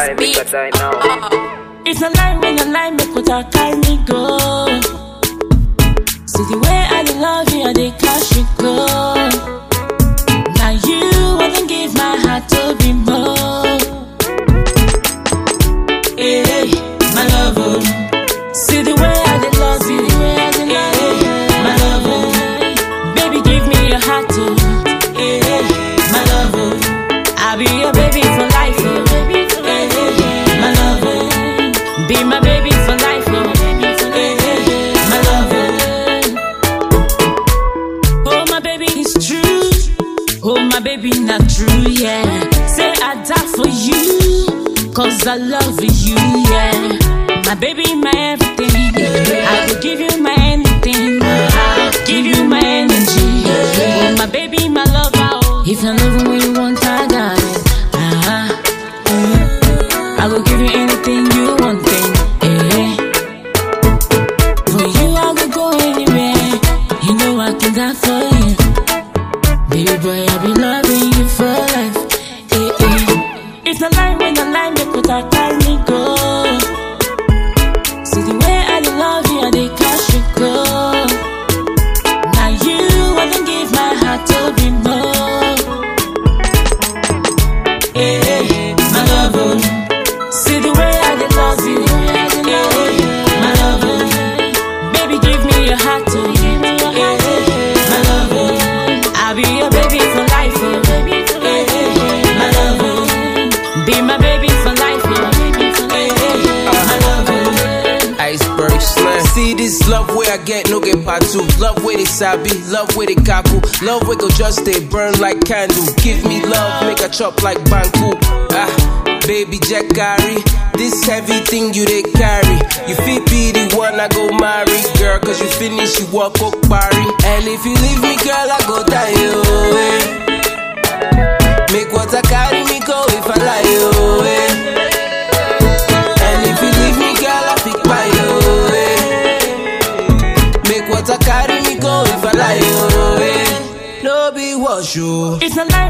die, make a die now. It's a lie when a lie make what I carry me go. See the way I dey love you, I dey cash you go. Now you wanna give my heart to be more. Hey, my love, oh. see the way I dey love you, hey, my love, oh. baby give me your heart, oh. hey, my love, oh. I'll be your baby for life, oh. hey, my love, oh. be my baby for life, oh. hey, my love, oh. oh my baby it's true, oh my baby not true, yeah. Say I die for you, cause I love you, yeah. My baby, my everything. I will give you my anything. I'll give you my energy. Oh, my baby, my lover. oh. If I love you when you want, I got it. Ah, mm. I will give you anything you want, thing. Eh. For you, I will go anywhere. You know I can die for you. Baby boy, I've been loving you for life. Eh, eh. It's a lie when a lie make what I carry me go. See the way I dey love you, I dey cash you go. Now you wanna give my heart to be more. Hey, my love, oh. see the way I dey love you, hey, my love, oh. baby give me your heart, oh. hey, my love, oh. I'll be your baby for life, oh. hey, my love, oh. be my baby for life, oh. hey, my love, oh. Iceberg slam. See this love where I get no get part two. Love where they sabi, love where they kaku. Love where go just they burn like candle. Give me love, make a chop like banku. Ah, baby Jack Gary. This heavy thing you they carry. You fit be the one I go marry, girl. Cause you finish, you walk up party. And if you leave me, girl, I go die. Oh, eh. Make water carry me go if I lie. Oh, eh. And if you leave me, girl, I pick by you. Eh. Make water carry me go if I lie. Oh, eh. No be wash you. It's a lie